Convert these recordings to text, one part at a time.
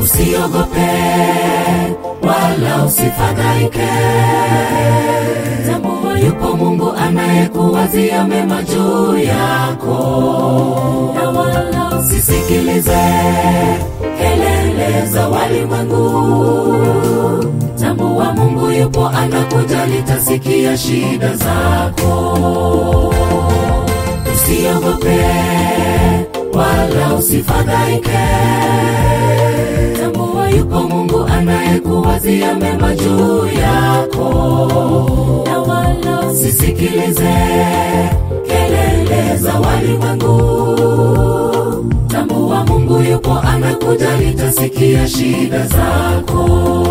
usiogope wala usifadhaike. Tambua yupo Mungu anayekuwazia mema juu yako, na wala usisikilize kelele za walimwengu. Tambua Mungu yupo anakujali, tasikia shida zako. Usiogope wala usifadhaike. Tambua yupo Mungu anayekuwazia mema juu yako, na wala usisikilize kelele za walimwengu. Tambua Mungu yupo anakujali, tasikia shida zako.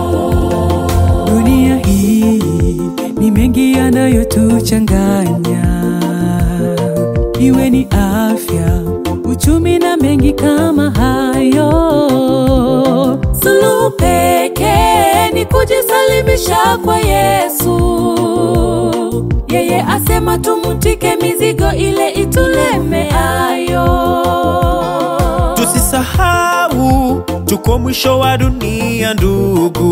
Dunia hii ni mengi yanayotuchanganya, iwe ni afya, uchumi na mengi kama hayo. Suluhu pekee ni kujisalimisha kwa Yesu. Yeye asema tumutike mizigo ile itulemeayo. Tusisahau tuko mwisho wa dunia, ndugu,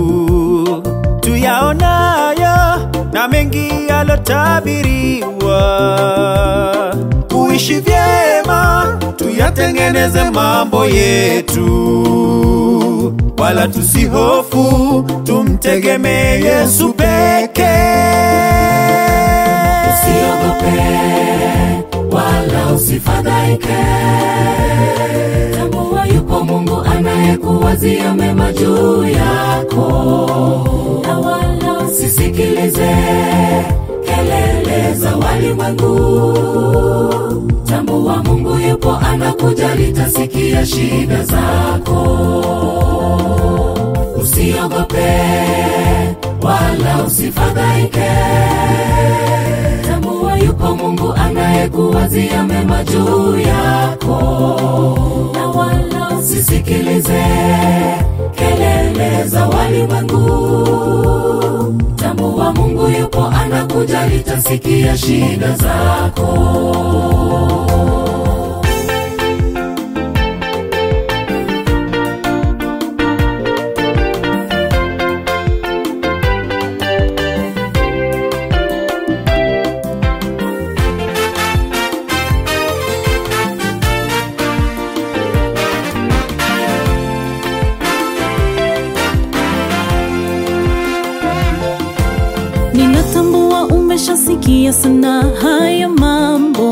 tuyaonayo na mengi yalotabiriwa. Kuishi vyema, tuyatengeneze mambo yetu, wala tusihofu, tumtegemee Yesu pekee. Usiogope wala usifadhaike. Tambua yupo Mungu anayekuwazia mema juu yako, na wala usisikilize kelele za walimwengu. Tambua Mungu yupo anakujali, tasikia shida zako. Usiogope wala usifadhaike. Tambua yupo Mungu anayekuwazia mema juu yako, na wala usisikilize kelele za walimwengu. Tambua Mungu yupo anakujali, tasikia shida zako. Ninatambua umeshasikia sana haya mambo.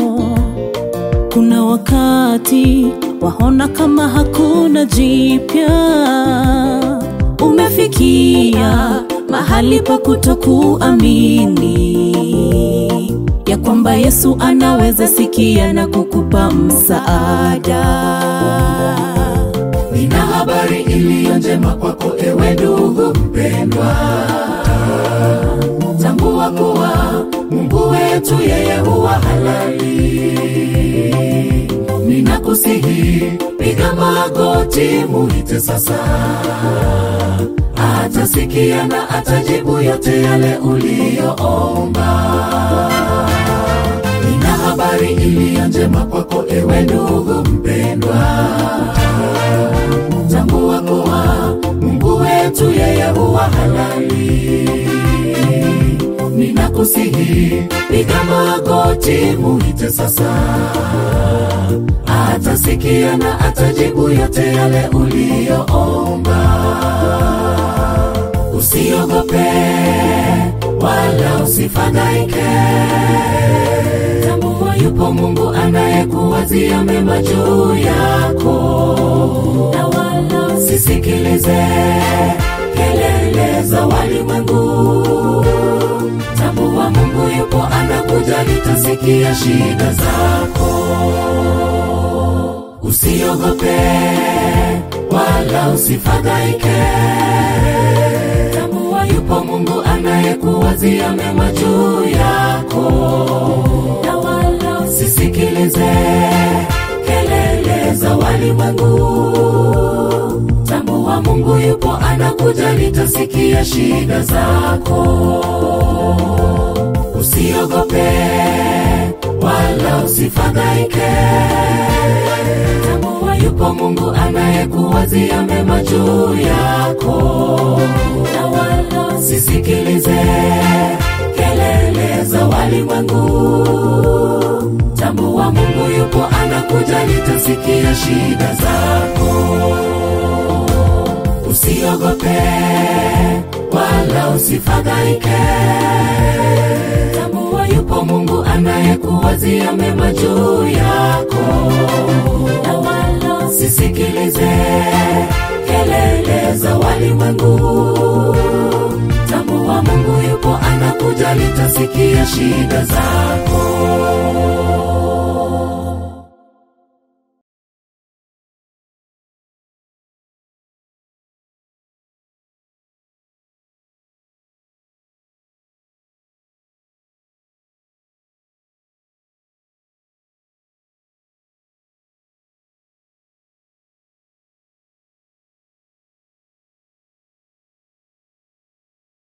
Kuna wakati waona kama hakuna jipya, umefikia mahali pa kutokuamini ya kwamba Yesu anaweza sikia na kukupa msaada. Nina habari iliyo njema kwako ewe ndugu mpendwa, tambua kuwa Mungu wetu yeye huwa halali. Ninakusihi, piga magoti, muite sasa, atasikia na atajibu yote yale uliyoomba. Nina habari iliyo njema kwako ewe ndugu mpendwa, tambua kuwa Mungu wetu yeye huwa halali. Ninakusihi, piga magoti, muite sasa, atasikia na atajibu yote yale uliyoomba. Usiogope wala usifadhaike. Tambua yupo Mungu anayekuwazia mema juu yako, na wala usisikilize kelele za walimwengu. Tambua Mungu yupo anakujali, tasikia shida zako. Usiogope wala usifadhaike. Tambua yupo Mungu anayekuwazia mema juu yako, na wala usisikilize kelele za walimwengu. Tambua Mungu yupo anakujali, tasikia shida zako. Usiogope wala usifadhaike. Tambua yupo yupo Mungu anayekuwazia mema juu yako, na wala sisikilize kelele za walimwengu. Tambua Mungu yupo anakuja, nitasikia shida zako. Usiogope wala usifadhaike, tambua yupo Mungu anayekuwazia mema juu yako, na wala sisikilize kelele za walimwengu. Tambua Mungu yupo anakuja, nitasikia shida zako.